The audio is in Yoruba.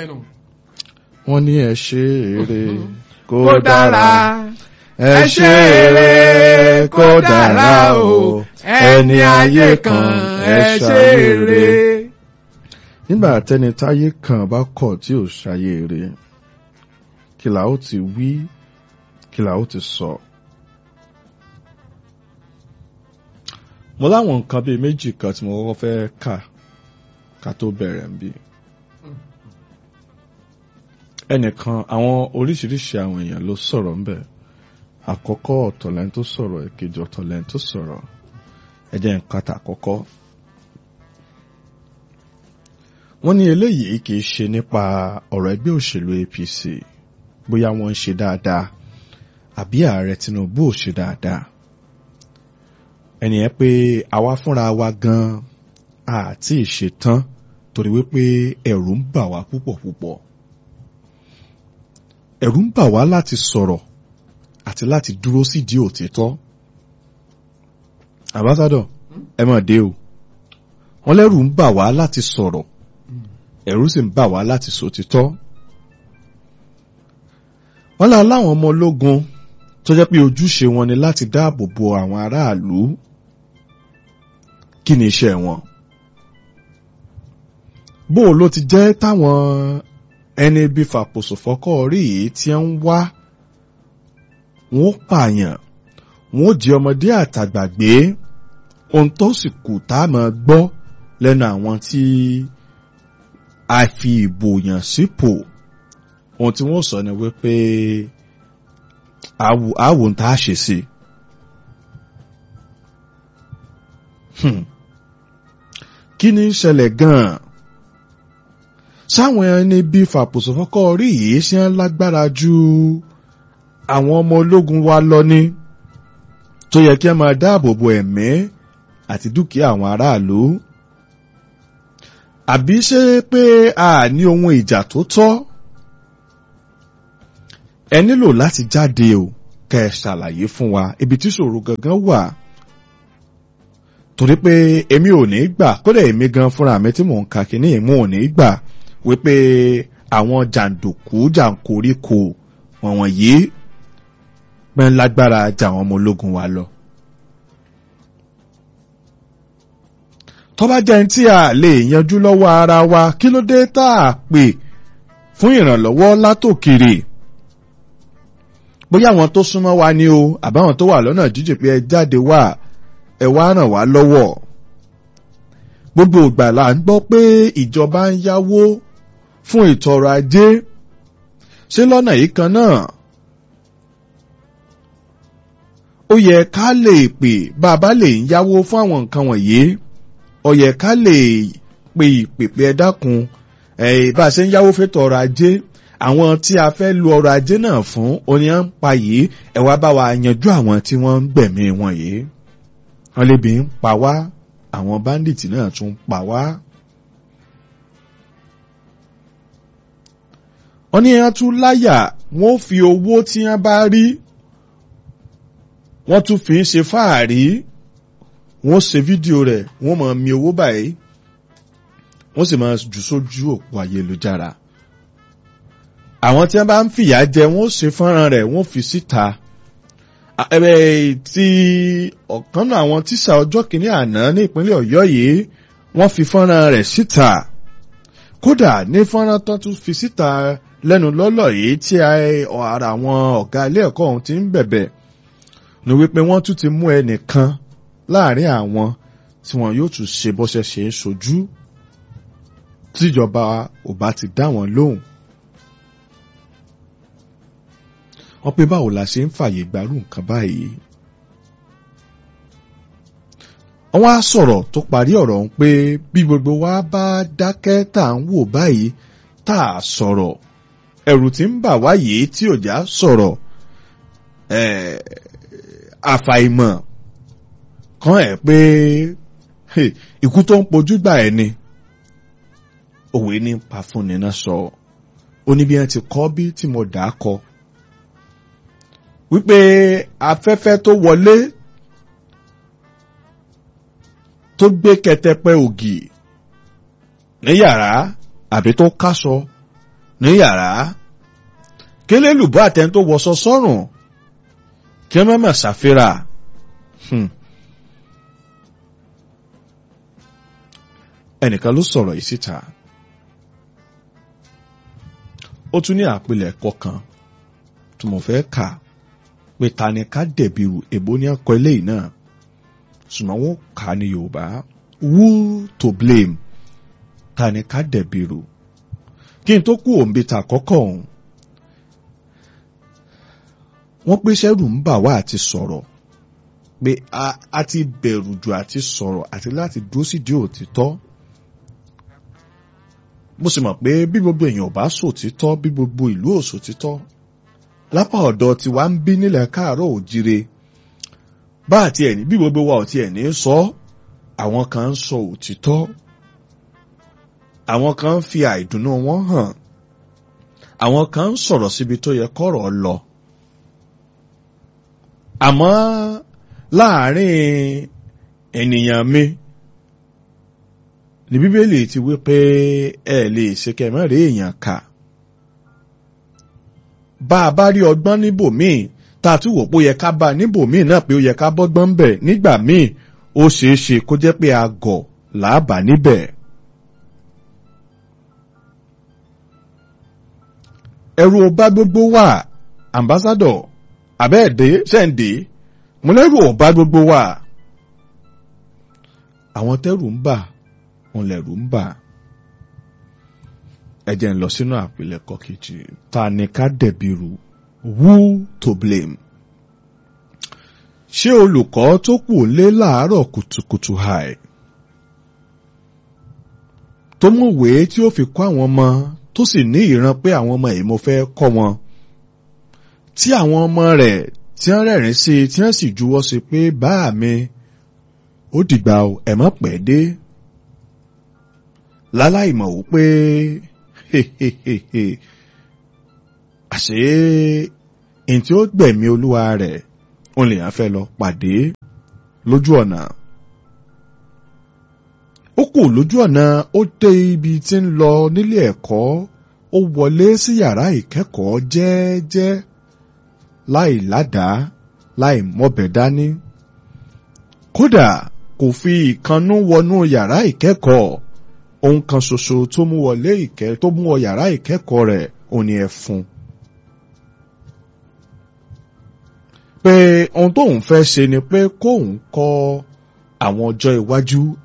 jẹ́nu. wọ́n ní ẹ ṣe eré kó kó dára dára ẹ ṣe eré kó dára o ẹni ayé kan ẹ ṣe eré. nígbà tẹni táyé kan bá kọ̀ tí ò ṣayé eré kí la ó ti wí kí la ó ti sọ. mo láwọn nǹkan bíi méjì kan tí mo kọ́kọ́ fẹ́ kà ká tó bẹ̀rẹ̀ ń bí. ẹnìkan àwọn oríṣiríṣi àwọn èèyàn ló sọ̀rọ̀ ńbẹ̀ àkọ́kọ́ ọ̀tọ̀lẹ́ni tó sọ̀rọ̀ èkejì ọ̀tọ̀lẹ́ni tó sọ̀rọ̀ ẹ jẹ́ nǹkan tà àkọ́kọ́. wọ́n ní eléyìí kì í ṣe nípa ọ̀rọ̀ ẹgbẹ́ òṣèlú APC bóyá wọ́n ń ṣe dáadáa àbí ààrẹ Tinubu ò ṣe dáadáa ẹnìyẹn pé àwa fúnra wa gan àti ìṣetán torí wípé ẹ̀rù ń bà wá púpọ̀ púpọ̀ ẹ̀rù ń bà wá láti sọ̀rọ̀ àti láti dúró sídìí òtítọ́ àbátádọ̀ ẹ mọ̀ dé o wọ́n lẹ́rù ń bà wá láti sọ̀rọ̀ ẹ̀rù sì ń bà wá láti sòtítọ́ wọ́n lá láwọn ọmọ ológun tó jẹ́ pé ojúṣe wọn ni láti dáàbò bo àwọn aráàlú kí ni iṣẹ́ wọn bó ló ti jẹ́ táwọn ẹni bí fàpòsò fọ́kọ́ rí yìí tí ń wá wọn ó pààyàn wọn ó jí ọmọdé àtàgbà gbé ohun tó sì kù tá a máa gbọ́ lẹ́nu àwọn tí a fi ìbò yàn sípò ohun tí wọ́n sọ ni wípé àwò ń tá a ṣe sí i. kí ni ń ṣẹlẹ̀ gan-an sáwọn ẹni bíi fàpòsò fọ́kọ́ rí yìí ṣe ń lágbára ju àwọn ọmọ ológun wa lọ ní tó yẹ kí ẹ máa dáàbò bo ẹ̀mí àti dúkìá àwọn aráàlú àbí ṣé pé a ní ohun ìjà tó tọ́ ẹ nílò láti jáde o kẹ́ ẹ ṣàlàyé fún wa ibi tí ṣòro gangan wà torí pé èmi ò ní gbà kódà èmi gan fúnra mi tí mò ń ka kínní èmi ò ní gbà wípé àwọn jàǹdùkú jàǹkóríkò wọ̀nyí yìí pẹ́ ń lágbára jà àwọn ọmọ ológun wa lọ. tó bá jẹ́ tí a lè yanjú lọ́wọ́ ara wa kí ló dé tá a pè fún ìrànlọ́wọ́ látòkèrè bóyá àwọn tó súnmọ́ wa ni o àbáwọn tó wà lọ́nà jíjìn pé ẹ jáde wá ẹ wá ràn wá lọ́wọ́ gbogbo ìgbà là ń gbọ́ pé ìjọba ń yáwó fún ètò ọrọ̀ ajé ṣé lọ́nà yìí kan náà ó yẹ ká lè pè bàbá lè ń yáwó fún àwọn nǹkan wọ̀nyí ó yẹ ká lè pè ìpèpè ẹ dákun ẹ bá a ṣe ń yáwó fẹ́tò ọrọ̀ ajé àwọn tí a fẹ́ lu ọrọ̀ ajé náà fún oníyàn ń pa yìí ẹ wá bá wa yanjú àwọn tí wọ́n ń gbẹ̀mí wọn yìí wọ́n lè bí ń pa wá àwọn báńdíìtì náà tún ń pa wá. wọ́n ní ẹran tún láyà wọ́n fi owó tí wọ́n bá rí wọ́n tún fi ń ṣe fáàrí wọ́n ṣe fídíò rẹ̀ wọ́n máa mi owó báyìí wọ́n sì máa jù sójú òpó ayélujára àwọn tí wọ́n bá ń fìyà jẹ wọ́n ṣe fọ́nrán rẹ̀ wọ́n fi síta ẹ̀bẹ̀ tí ọ̀kan náà àwọn tíṣà ọjọ́ kìíní àná ní ìpínlẹ̀ ọ̀yọ́ yìí wọ́n fi fọ́nrán rẹ̀ síta kódà ní fọ́nrán tó tún fi síta lẹ́nu lọ́lọ́ yìí tí ara àwọn ọ̀gá ilé ẹ̀kọ́ ọ̀hún ti ń bẹ̀bẹ̀ ní wípé wọ́n tún ti mú ẹnìkan láàrin àwọn tí wọn yóò tún ṣe bọ́ṣẹ́ ṣe é ṣojú tíjọba ò bá ti dá wọn lóhùn. wọ́n pé báwo la ṣe ń fàyè gbárù nǹkan báyìí. wọ́n á sọ̀rọ̀ tó parí ọ̀rọ̀ ń pé bí gbogbo wa bá dákẹ́ tá à ń wò báyìí tá a sọ̀rọ̀ ẹ̀rù tí ń bà wá yìí tí òjá sọ̀rọ̀ àfàìmọ̀ kan ẹ̀ pé ikú tó ń pojú gbà ẹ̀ ni òwe ní pa fúnni náà sọ ó ní bí wọ́n ti kọ́ bí tí mo dà á kọ wípé afẹ́fẹ́ tó wọlé tó gbé kẹtẹpẹ ògì ní yàrá àbí tó káṣọ ní yàrá kélélùbọ́ àtẹni tó wọṣọ sọ́rùn kí wọ́n mọ̀ ṣàfihàn. Hmm. ẹnìkan ló sọ̀rọ̀ yìí síta ó tún ní àpilẹ̀kọ kan tí mo fẹ́ kà pé ta ni ká dẹ̀bi èbó ní ọkọ̀ eléyìí náà ṣùgbọ́n wọ́n kà á ní Yorùbá who to blame ta ni ká dẹ̀bi rù kí n tó kú òǹbí ta àkọ́kọ́ ọ̀hún wọ́n pé sẹ́rù ń bà wá àti sọ̀rọ̀ pé a ti bẹ̀rù jù àti sọ̀rọ̀ àti láti dúró sídìí òtítọ́ mo sì mọ̀ pé bí gbogbo èèyàn bá sòtítọ́ bí gbogbo ìlú ò sòtítọ́ lápá ọ̀dọ̀ tí wàá ń bí nílẹ̀ káàárọ̀ òjire bá àti ẹ̀ní bí gbogbo wa ò tiẹ̀ ní sọ àwọn kan ń sọ òtítọ́ àwọn kan ń fi àìdùnnú wọn hàn àwọn kan ń sọ̀rọ̀ síbi tó yẹ kọ́rọ̀ lọ àmọ́ láàárín ènìyàn mi ní bíbélì ti wí pé ẹ lè ṣe kẹmẹ́rẹ́ èèyàn kà bá a bá rí ọgbọ́n níbòmíì tá a tún wò pé ó yẹ ká bá a níbòmíì náà pé ó yẹ ká bọ́gbọ́n ń bẹ̀ nígbà míì ó ṣeé ṣe kó jẹ́ pé a gọ̀ làábà níbẹ̀. ẹ̀rù ọba gbogbo wà ambassador abẹ́ẹ̀dẹ́ sẹ́ǹdé mo lẹ́rù ọba gbogbo wà àwọn tẹ́rù ń bà wọn lẹ̀rù ń bà ẹ jẹ́ ń lọ sínú àpilẹ̀kọ kejì ta ni ká dẹ̀bi rù who to blame ṣé olùkọ́ tó kù lé láàárọ̀ kùtùkùtù hàì tó mú ìwé tí ó fi kọ́ àwọn ọmọ tó sì ní ìran pé àwọn ọmọ yìí mo fẹ́ kọ́ wọn tí àwọn ọmọ rẹ̀ tí wọ́n rẹ̀rìn sí tí wọ́n sì juwọ́ sí pé báà mi ó dìgbà ẹ̀ mọ́ pẹ́ dé láláì mọ̀ wípé àṣé èyí tí ó gbẹ̀mí olúwa rẹ̀ òun lè yàn fẹ́ lọ pàdé lójú ọ̀nà. ó kù lójú ọ̀nà ó dé ibi tí ń lọ nílé ẹ̀kọ́ ó wọlé sí yàrá ìkẹ́kọ̀ọ́ jẹ́ẹ́jẹ́ láì ládàá láì mọ́bẹ̀ dání. kódà kò fi ìkannú wọnú yàrá ìkẹ́kọ̀ọ́ ohun kan ṣoṣo tó mú wọlé ìkẹ́ tó mú wọ yàrá ìkẹ́kọ̀ọ́ rẹ̀ òun ni ẹ̀fun. pé ohun tóun fẹ́ ṣe ni pé kóun kọ́ àwọn ọjọ́ iwájú